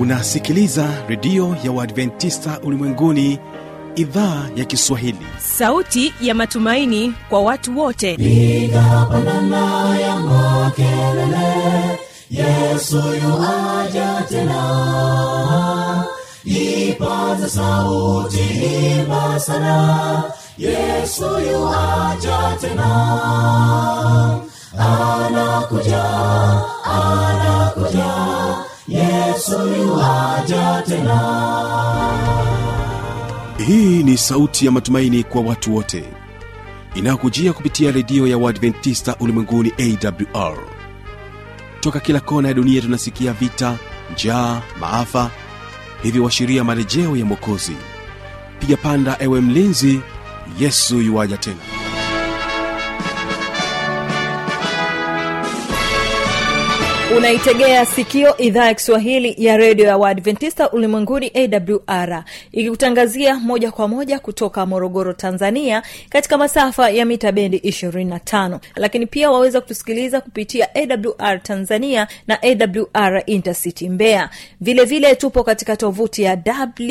unasikiliza redio ya uadventista ulimwenguni idhaa ya kiswahili sauti ya matumaini kwa watu wote piga pandana ya makelele yesu yuaja tena ipaza sauti imba sana yesu yuaja tena anakuja anakuja yesu yuaja tena hii ni sauti ya matumaini kwa watu wote inayokujia kupitia redio ya uadventista ulimwenguni awr toka kila kona ya dunia tunasikia vita njaa maafa hivyo washiria marejeo ya mwokozi piga panda ewe mlinzi yesu yuwaja tena unaitegea sikio idhaa ya kiswahili ya redio ya waadventista ulimwenguni awr ikikutangazia moja kwa moja kutoka morogoro tanzania katika masafa ya mita bendi 25 lakini pia waweza kutusikiliza kupitia awr tanzania na awr intercity mbeya vile vile tupo katika tovuti ya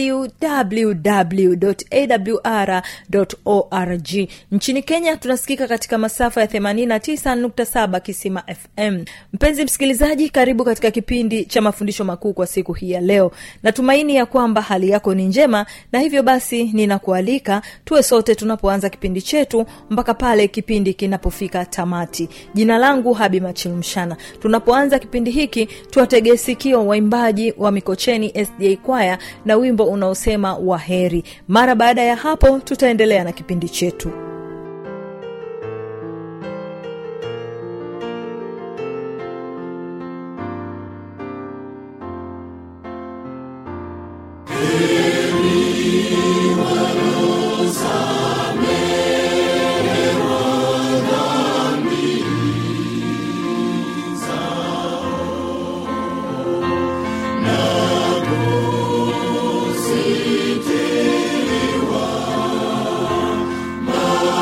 www.awr.org nchini kenya tunasikika katika masafa ya 89.7 kisima fm mpenzi msikilizaji karibu katika kipindi cha mafundisho makuu kwa siku hii ya leo natumaini ya kwamba hali yako ni njema na hivyo basi ninakualika tuwe sote tunapoanza kipindi chetu mpaka pale kipindi kinapofika tamati jina langu habi machilumshana tunapoanza kipindi hiki tuwategee sikio waimbaji wa mikocheni sda kwaya na wimbo unaosema waheri mara baada ya hapo tutaendelea na kipindi chetu Sitiliwa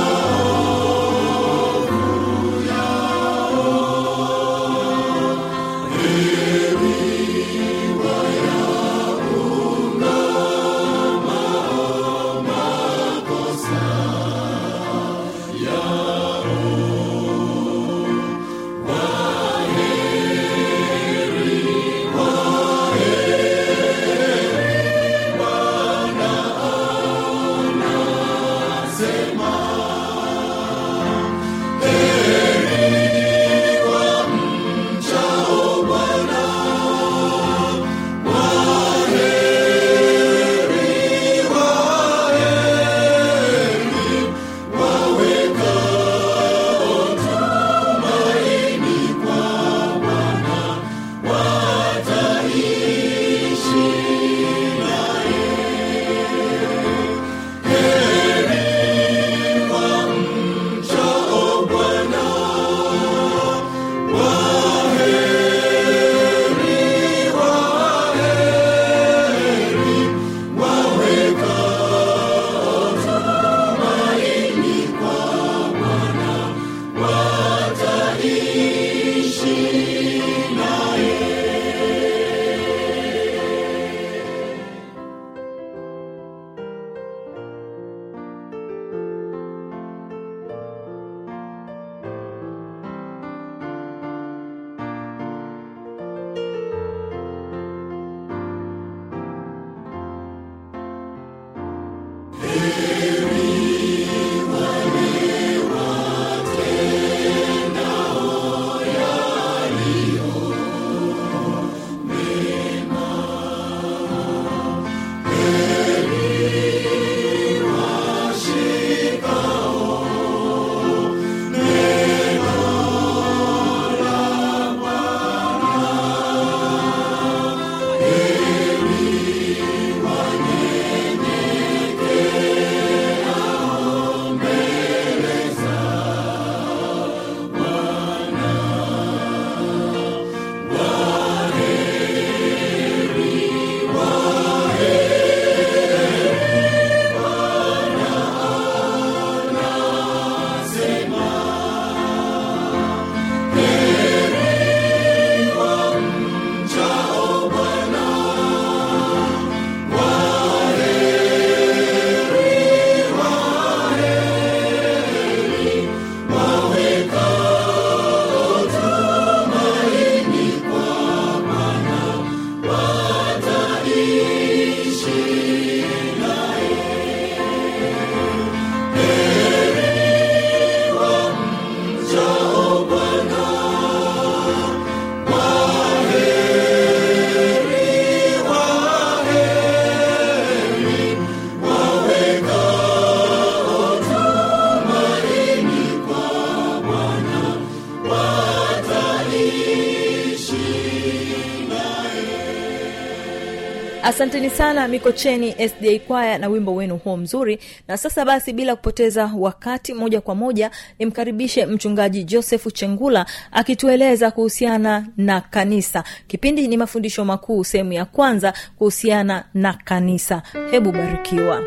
asanteni sana mikocheni sda kwaya na wimbo wenu huo mzuri na sasa basi bila kupoteza wakati moja kwa moja nimkaribishe mchungaji josefu chengula akitueleza kuhusiana na kanisa kipindi ni mafundisho makuu sehemu ya kwanza kuhusiana na kanisa hebu barikiwa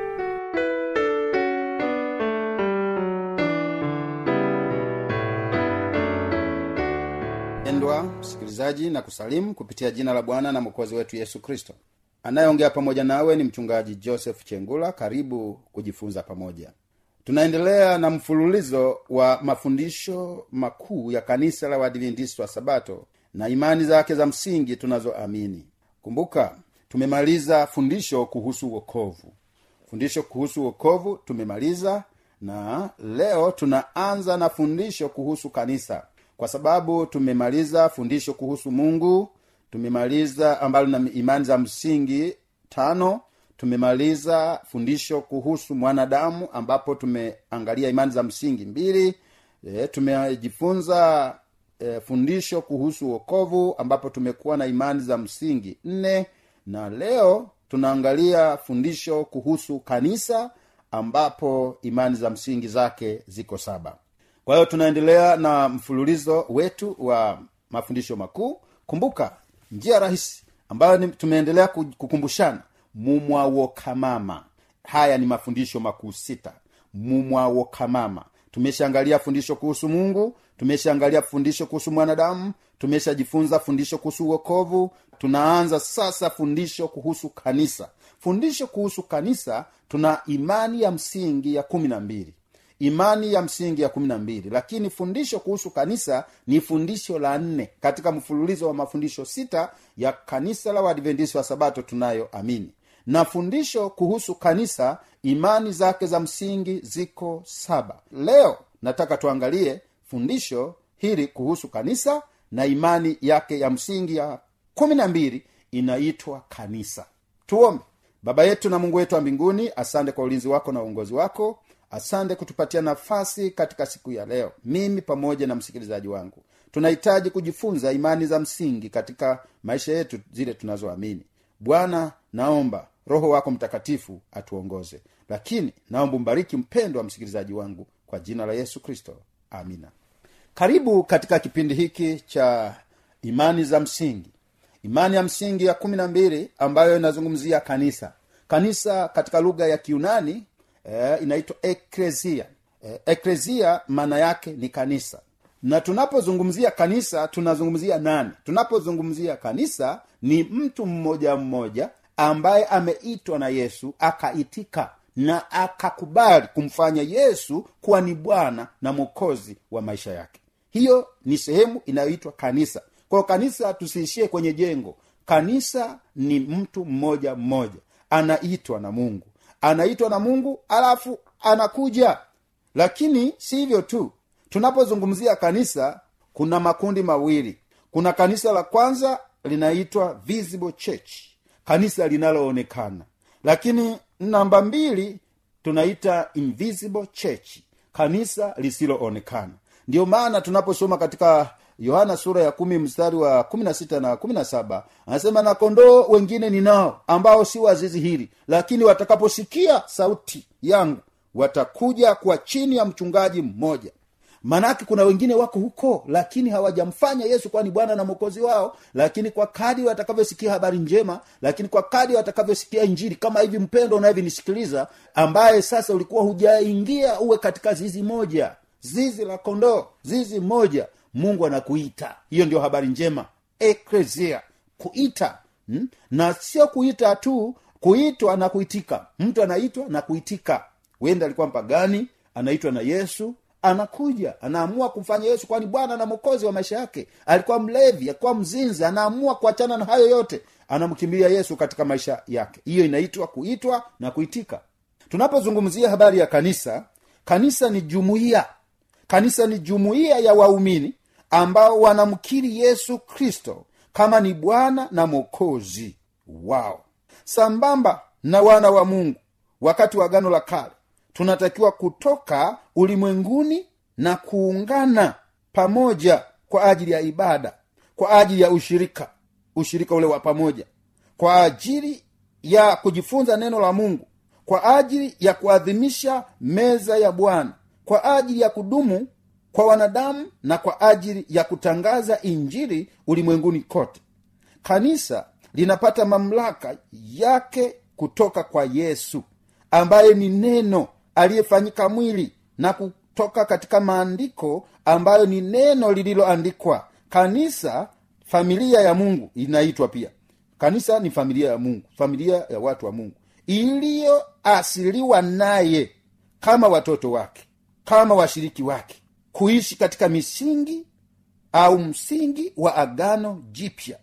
pendwa msikilizaji na kusalimu kupitia jina la bwana na mwokozi wetu yesu kristo anayeongea pamoja nawe ni mchungaji joseph chengula karibu kujifunza pamoja tunaendelea na mfululizo wa mafundisho makuu ya kanisa la wadventist wa sabato na imani zake za msingi tunazoamini kumbuka tumemaliza fundisho kuhusu wokovu fundisho kuhusu wokovu tumemaliza na leo tunaanza na fundisho kuhusu kanisa kwa sababu tumemaliza fundisho kuhusu mungu tumemaliza ambalo na imani za msingi tano tumemaliza fundisho kuhusu mwanadamu ambapo tumeangalia imani za msingi mbili e, tumejifunza e, fundisho kuhusu wokovu ambapo tumekuwa na imani za msingi nne na leo tunaangalia fundisho kuhusu kanisa ambapo imani za msingi zake ziko saba kwa hiyo tunaendelea na mfululizo wetu wa mafundisho makuu kumbuka njia rahisi ambayo ni- tumeendelea ku- kukumbushana mumwawokamama haya ni mafundisho makuu sita mumwawokamama tumeshaangalia fundisho kuhusu mungu tumeshaangalia fundisho kuhusu mwanadamu tumeshajifunza fundisho kuhusu uokovu tunaanza sasa fundisho kuhusu kanisa fundisho kuhusu kanisa tuna imani ya msingi ya kumi na mbili imani ya msingi ya kumi na mbili lakini fundisho kuhusu kanisa ni fundisho la nne katika mfululizo wa mafundisho sita ya kanisa la waadventisi wa sabato tunayoamini na fundisho kuhusu kanisa imani zake za msingi ziko saba leo nataka tuangalie fundisho hili kuhusu kanisa na imani yake ya msingi ya kumi na mbili inaitwa kanisa tuombe baba yetu na mungu wetu wa mbinguni asante kwa ulinzi wako na uongozi wako asante kutupatia nafasi katika siku ya leo mimi pamoja na msikilizaji wangu tunahitaji kujifunza imani za msingi katika maisha yetu zile tunazoamini bwana naomba roho wako mtakatifu atuongoze lakini naomba umbariki mpendo wa msikilizaji wangu kwa jina la yesu kristo amina karibu katika kipindi hiki cha imani za msingi imani ya msingi ya kumi na mbili ambayo inazungumzia kanisa kanisa katika lugha ya kiunani eh, inaitwa eklesia eh, eklesia maana yake ni kanisa na tunapozungumzia kanisa tunazungumzia nani tunapozungumzia kanisa ni mtu mmoja mmoja ambaye ameitwa na yesu akaitika na akakubali kumfanya yesu kuwa ni bwana na mwokozi wa maisha yake hiyo ni sehemu inayoitwa kanisa kwa hiyo kanisa tusiishie kwenye jengo kanisa ni mtu mmoja mmoja anaitwa na mungu anaitwa na mungu alafu anakuja lakini si hivyo tu tunapozungumzia kanisa kuna makundi mawili kuna kanisa la kwanza linaitwa visible church kanisa linaloonekana lakini namba mbili tunaita invisible church kanisa lisiloonekana ndiyo maana tunaposoma katika yohana sura ya kumi mstari wa kumi na sita na kumi na saba anasema na kondoo wengine ninao ambao si wazizi hili lakini watakaposikia sauti yangu watakuja kwa chini ya mchungaji mmoja manake kuna wengine wako huko lakini hawajamfanya yesu kuwa ni bwana na mwokozi wao lakini kwa kadi watakavyosikia habari njema lakini kwa kadi watakavyosikia injili kama hivi mpendo unavyonisikiliza ambaye sasa ulikuwa hujaingia uwe katika zizi moja zizi la kondoo zizi moja mungu anakuita hiyo ndio habari njema eklesia kuita hmm? na sio kuita tu kuitwa na kuitika mtu anaitwa na kuitika wenda alikuwa mpagani anaitwa na yesu anakuja anaamua kumfanya yesu kwani bwana na mwokozi wa maisha yake alikuwa mlevi alikuwa mzinzi anaamua kuachana na hayo yote anamkimbilia yesu katika maisha yake hiyo inaitwa kuitwa na kuitika tunapozungumzia habari ya kanisa kanisa ni jumuiya kanisa ni jumuiya ya waumini ambao wanamkiri yesu kristo kama ni bwana na mwokozi wao sambamba na wana wa mungu wakati wa gano la kale tunatakiwa kutoka ulimwenguni na kuungana pamoja kwa ajili ya ibada kwa ajili ya ushirika ushirika ule wa pamoja kwa ajili ya kujifunza neno la mungu kwa ajili ya kuadhimisha meza ya bwana kwa ajili ya kudumu kwa wanadamu na kwa ajili ya kutangaza injili ulimwenguni kote kanisa linapata mamlaka yake kutoka kwa yesu ambaye ni neno aliyefanyika mwili na kutoka katika maandiko ambayo ni neno lililoandikwa kanisa familia ya mungu inaitwa pia kanisa ni familia ya mungu familia ya watu wa mungu iliyoasiliwa naye kama watoto wake kama washiriki wake kuishi katika misingi au msingi wa agano jipya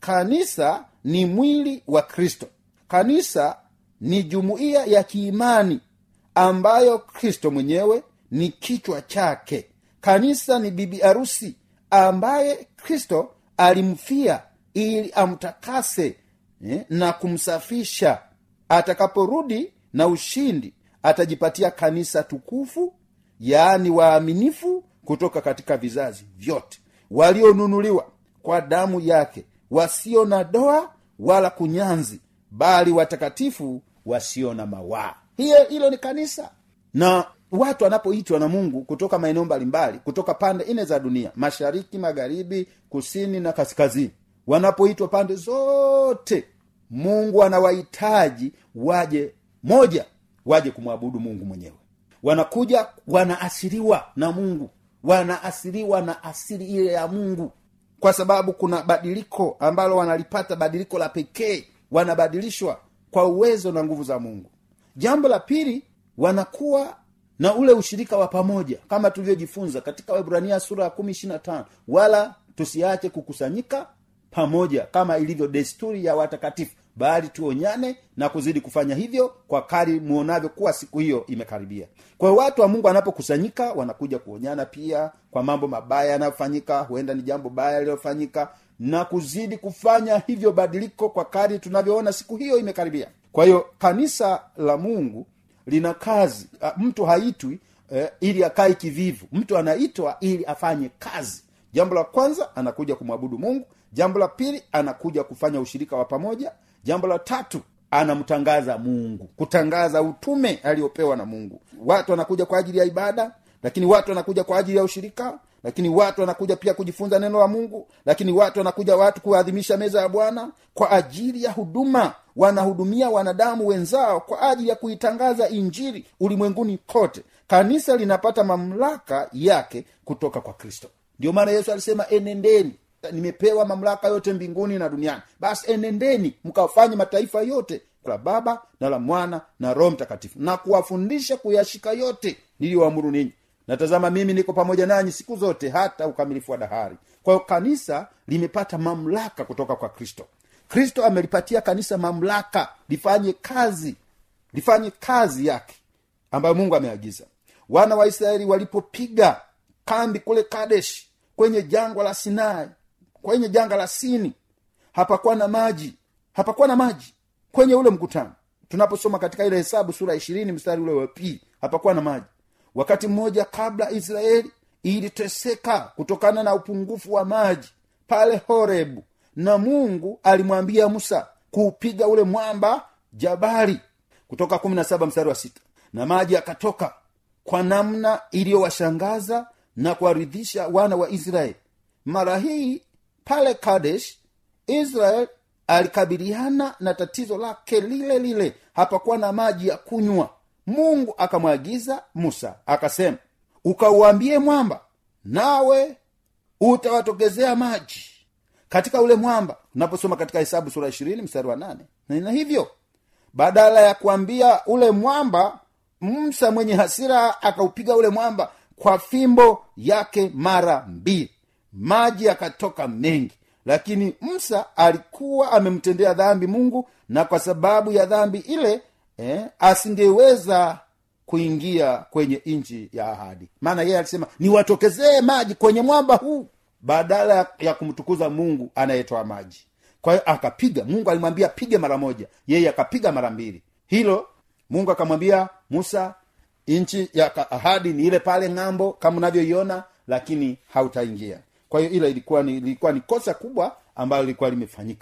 kanisa ni mwili wa kristo kanisa ni jumuiya ya kiimani ambayo kristo mwenyewe ni kichwa chake kanisa ni bibi arusi ambaye kristo alimfia ili amtakase eh, na kumsafisha atakaporudi na ushindi atajipatia kanisa tukufu yaani waaminifu kutoka katika vizazi vyote walionunuliwa kwa damu yake wasio na doa wala kunyanzi bali watakatifu wasio na mawaa hiyo hilo ni kanisa na watu wanapoitwa na mungu kutoka maeneo mbalimbali kutoka pande nne za dunia mashariki magharibi kusini na kaskazini wanapoitwa pande zote mungu anawahitaji waje moja waje kumwabudu mungu mwenyewe wanakuja wanaasiriwa na mungu wanaasiriwa na asili ile ya mungu kwa sababu kuna badiliko ambalo wanalipata badiliko la pekee wanabadilishwa kwa uwezo na nguvu za mungu jambo la pili wanakuwa na ule ushirika wa pamoja kama tulivyojifunza katika wahibrania sura ya kumi ishirina tano wala tusiache kukusanyika pamoja kama ilivyo desturi ya watakatifu bali tuonyane na kuzidi kufanya hivyo kwa kari muonavyo kuwa siku hiyo imekaribia kwa hiyo watu wa mungu wanapokusanyika wanakuja kuonyana pia kwa mambo mabaya yanayofanyika huenda ni jambo baya lililofanyika na kuzidi kufanya hivyo badiliko kwa kari tunavyoona siku hiyo imekaribia kwa hiyo kanisa la mungu lina kazi A, mtu haitwi eh, ili akae kivivu mtu anaitwa ili afanye kazi jambo la kwanza anakuja kumwabudu mungu jambo la pili anakuja kufanya ushirika wa pamoja jambo la tatu anamtangaza mungu kutangaza utume aliopewa na mungu watu wanakuja kwa ajili ya ibada lakini watu wanakuja kwa ajili ya ushirika lakini watu wanakuja pia kujifunza neno la mungu lakini watu wanakuja watu kuadhimisha meza ya bwana kwa ajili ya huduma wanahudumia wanadamu wenzao kwa ajili ya kuitangaza injili ulimwenguni kote kanisa linapata mamlaka yake kutoka kwa kristo ndio maana yesu alisema enendeni nimepewa mamlaka yote mbinguni na duniani basi enendeni mkafanye mataifa yote la baba na la mwana na roho mtakatifu na kuwafundisha kuyashika yote niliyoamuru ninyi natazama mimi niko pamoja nanyi siku zote hata ukamilifu wa dahari kwa hiyo kanisa limepata mamlaka kutoka kwa kristo kristo amelipatia kanisa mamlaka lifanye kazi lifanye kazi yake ambayo mungu ameagiza wana wa israeli walipopiga kambi kule kadesh kwenye jangwa la sinai kwenye janga la sini hapakuwa na maji hapakuwa na maji kwenye ule mkutano tunaposoma katika ile hesabu sura ishirini mstari ule wa pili hapakuwa na maji wakati mmoja kabla israeli iliteseka kutokana na upungufu wa maji pale horebu na mungu alimwambia musa kuupiga ule mwamba jabali kutoka kumi na saba mstari wa sita na maji yakatoka kwa namna iliyowashangaza na kuwaridhisha wana wa israeli mara hii pale kadesh israel alikabiliana na tatizo lake lile lile hapakuwa na maji ya kunywa mungu akamwagiza musa akasema ukauambie mwamba nawe utawatokezea maji katika ule mwamba unaposoma katika hesabu sura ishirini mstari wa nane na hivyo badala ya kuambia ule mwamba msa mwenye hasira akaupiga ule mwamba kwa fimbo yake mara mbili maji yakatoka mengi lakini msa alikuwa amemtendea dhambi mungu na kwa sababu ya dhambi ile eh, asingeweza kuingia kwenye nchi ya ahadi maana yeye alisema niwatokezee maji kwenye mwamba huu badala ya, ya kumtukuza mungu anayetoa maji kwa hiyo akapiga mungu alimwambia pige mara moja yeye akapiga mara mbili hilo mungu akamwambia musa nchi ya ahadi ni ile pale ng'ambo kama unavyoiona lakini hautaingia kwa hiyo ile ilikuwa ni ilikuwa ni kosa kubwa ambalo lilikuwa limefanyika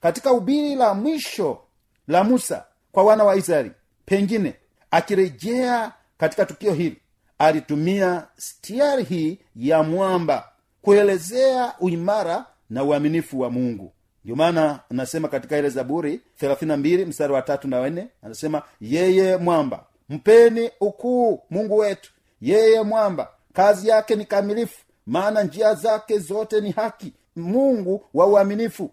katika ubiri la mwisho la musa kwa wana wa israeli pengine akirejea katika tukio hili alitumia stiari hii ya mwamba kuelezea uimara na uaminifu wa mungu ndio maana anasema katika ile zaburi 32 mstari wa tatu na wanne anasema yeye mwamba mpeni ukuu mungu wetu yeye mwamba kazi yake ni kamilifu maana njia zake zote ni haki mungu wa uaminifu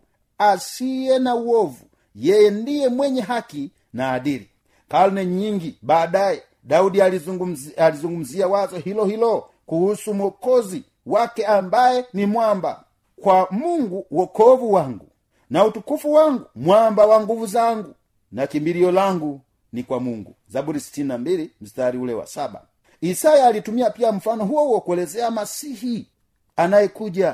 asiye na uovu yeye ndiye mwenye haki na adili karne nyingi baadaye daudi alizungumzia, alizungumzia wazo hilo hilo kuhusu mwokozi wake ambaye ni mwamba kwa mungu wokovu wangu na utukufu wangu mwamba wa nguvu zangu na kimbilio langu ni kwa mungu zaburi 62 mstari ule wa saba isaya alitumia pia mfano huo huo kuelezea masihi anayekuja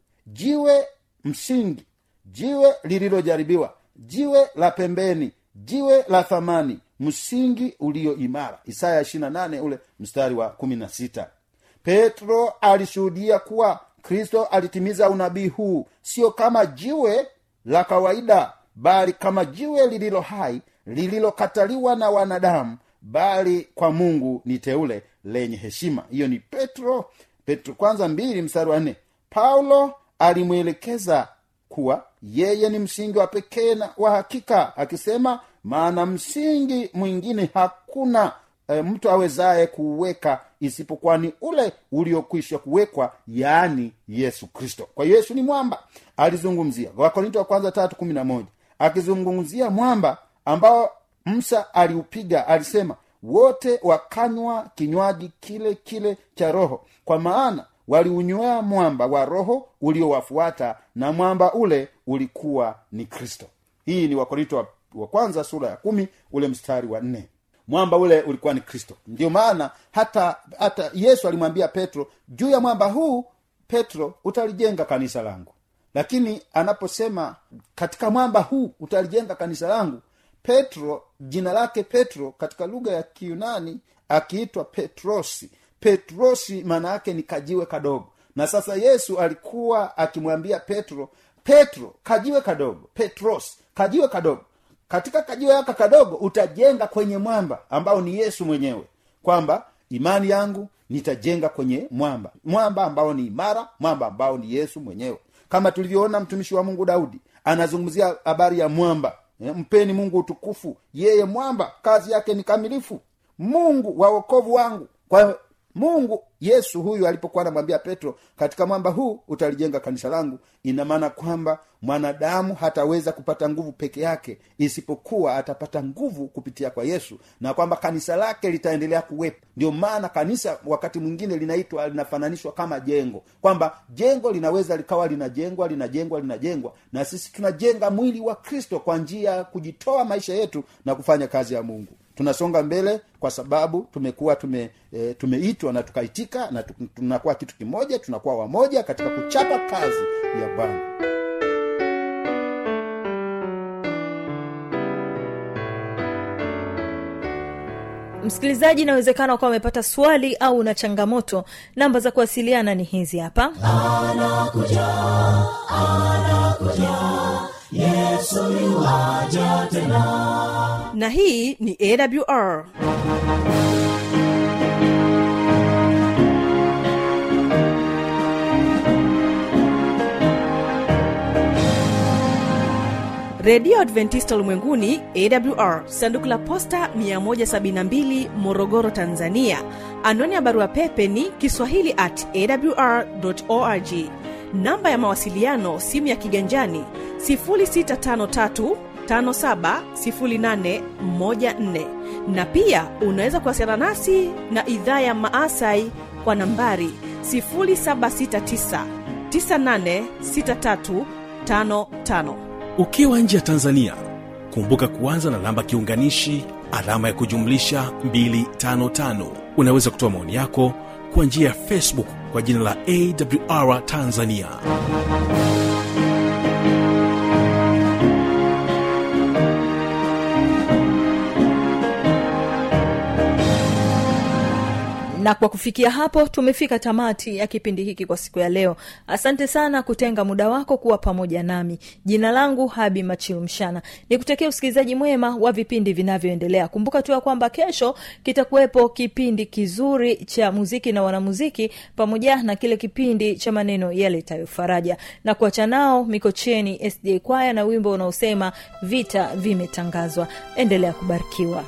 jiwe msingi jiwe lililojaribiwa jiwe la pembeni jiwe la thamani msingi ulio imara isaya 28 ule mstari wa 16 petro alishuhudia kuwa kristo alitimiza unabii huu sio kama jiwe la kawaida bali kama jiwe lililo hai lililokataliwa na wanadamu bali kwa mungu ni teule lenye heshima hiyo ni petro petro kwanza mbili mstari wa nne paulo alimwelekeza kuwa yeye ni msingi wa pekee na wa hakika akisema maana msingi mwingine hakuna e, mtu awezaye kuuweka isipokuwa ni ule uliokwisha kuwekwa yaani yesu kristo kwa hiyo yesu ni mwamba alizungumzia wakorinto wa kwanza tatu kumi na moja akizungumzia mwamba ambao msa aliupiga alisema wote wakanywa kinywaji kile kile cha roho kwa maana waliunywea mwamba wa roho uliowafuata na mwamba ule ulikuwa ni kristo hii ni wakorinto wa, wa kwanza sura ya kumi ule mstari wa nne mwamba ule ulikuwa ni kristo ndio maana hata hata yesu alimwambia petro juu ya mwamba huu petro utalijenga kanisa langu lakini anaposema katika mwamba huu utalijenga kanisa langu petro jina lake petro katika lugha ya kiunani akiitwa petrosi petrosi maana yake ni kajiwe kadogo na sasa yesu alikuwa akimwambia petro petro kajiwe kadogo petros kajiwe kadogo katika kajiwe yaka kadogo utajenga kwenye mwamba ambao ni yesu mwenyewe kwamba imani yangu nitajenga kwenye mwamba mwamba ambao ni imara mwamba ambao ni yesu mwenyewe kama tulivyoona mtumishi wa mungu daudi anazungumzia habari ya mwamba Eh, mpeni mungu utukufu yeye mwamba kazi yake ni kamilifu mungu wa wokovu wangu kwa mungu yesu huyu alipokuwa anamwambia petro katika mwamba huu utalijenga kanisa langu ina maana kwamba mwanadamu hataweza kupata nguvu peke yake isipokuwa atapata nguvu kupitia kwa yesu na kwamba kanisa lake litaendelea kuwepo ndio maana kanisa wakati mwingine linaitwa linafananishwa kama jengo kwamba jengo linaweza likawa linajengwa linajengwa linajengwa na sisi tunajenga mwili wa kristo kwa njia ya kujitoa maisha yetu na kufanya kazi ya mungu tunasonga mbele kwa sababu tumekuwa tume e, tumeitwa na tukaitika na tu- tunakuwa kitu kimoja tunakuwa wamoja katika kuchapa kazi ya bwana msikilizaji inawezekana ukawa umepata swali au una changamoto namba za kuwasiliana ni hizi hapa anakuja anakuja yesu yuaja tena na hii ni awr redio adventista ulimwenguni awr sanduku la posta 172 morogoro tanzania anwani ya barua pepe ni kiswahili at awr org namba ya mawasiliano simu ya kiganjani 653 570814 na pia unaweza kuwasiliana nasi na idhaa ya maasai kwa nambari 769 986355 ukiwa nje ya tanzania kumbuka kuanza na namba kiunganishi alama ya kujumlisha 255 unaweza kutoa maoni yako kwa njia ya facebook kwa jina la awr tanzania na kwa kufikia hapo tumefika tamati ya kipindi hiki kwa siku ya leo asante sana kutenga muda wako kuwa pamoja nami jina langu habi machilumshana nikutakia usikilizaji mwema wa vipindi vinavyoendelea kumbuka tu ya kwamba kesho kitakuwepo kipindi kizuri cha muziki na wanamuziki pamoja na kile kipindi cha maneno yaletayo faraja na kuacha nao mikocheni sda kwaya na wimbo unaosema vita vimetangazwa endelea kubarikiwa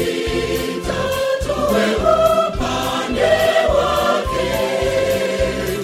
Tuwe upande wake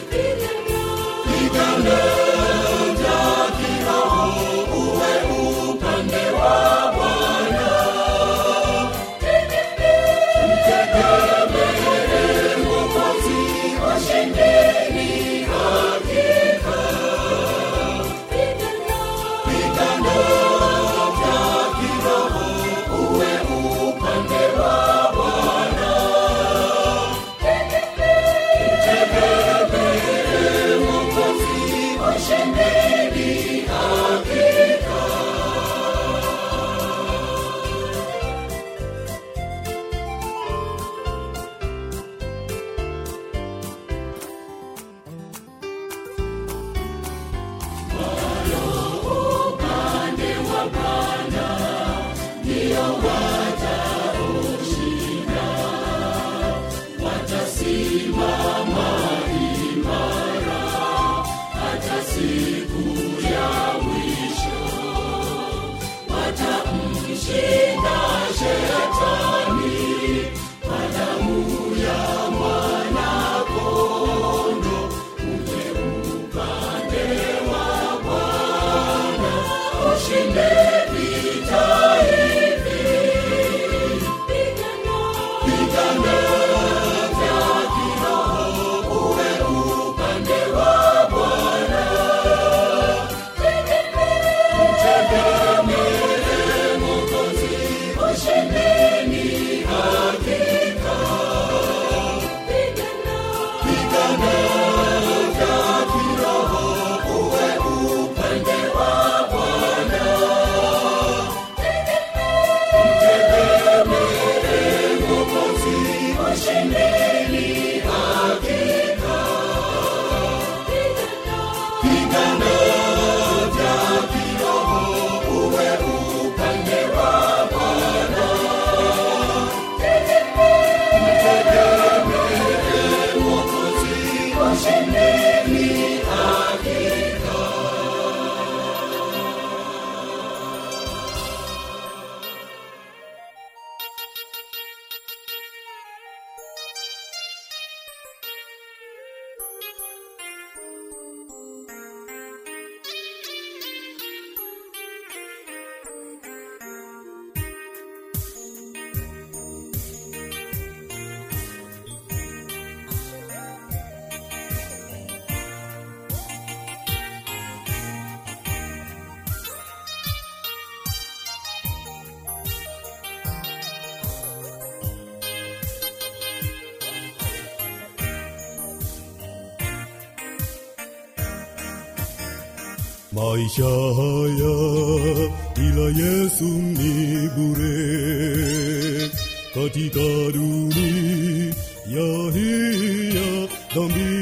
maisha haya bila yesu ni bure katika dunia hii ya dhambi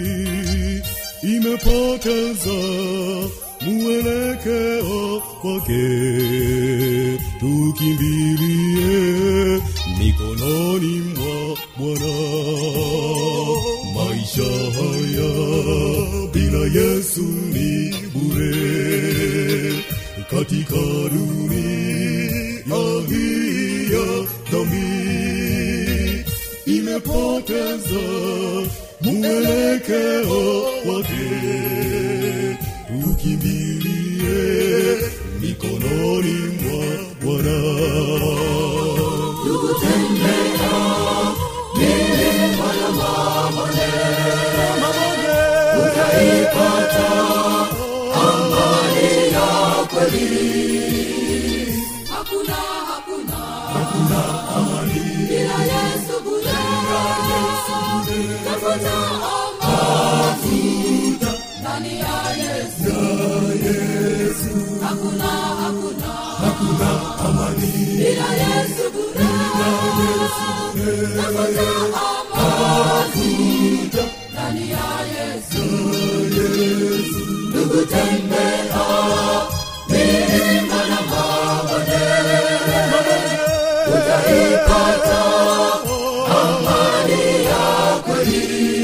imepoteza mwelekeo wake tukimbilie mikononi mwa bwana maisha haya bila yesu ni bure katika dunia hii ya dhambi imepoteza mwelekeo wake tukimbilie mikononi mwa bwana hakuna hakuna hakuna amani bila yesu bure tafuta amani ndani ya yesu hakuna hakuna hakuna amani bila yesu bure tafuta amani ndani ya yesu ndugu tembea milima na mabonde utaipata amani ya kweli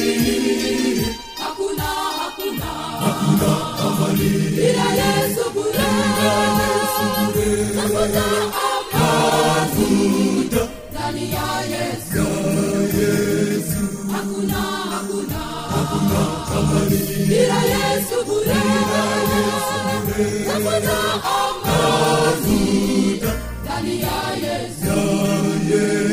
hakuna hakuna hakuna amani bila yesu bure tafuta amani ndani ya yesu hakuna hakuna hakuna amani bila yesu bure tafuta amani ndani ya yesu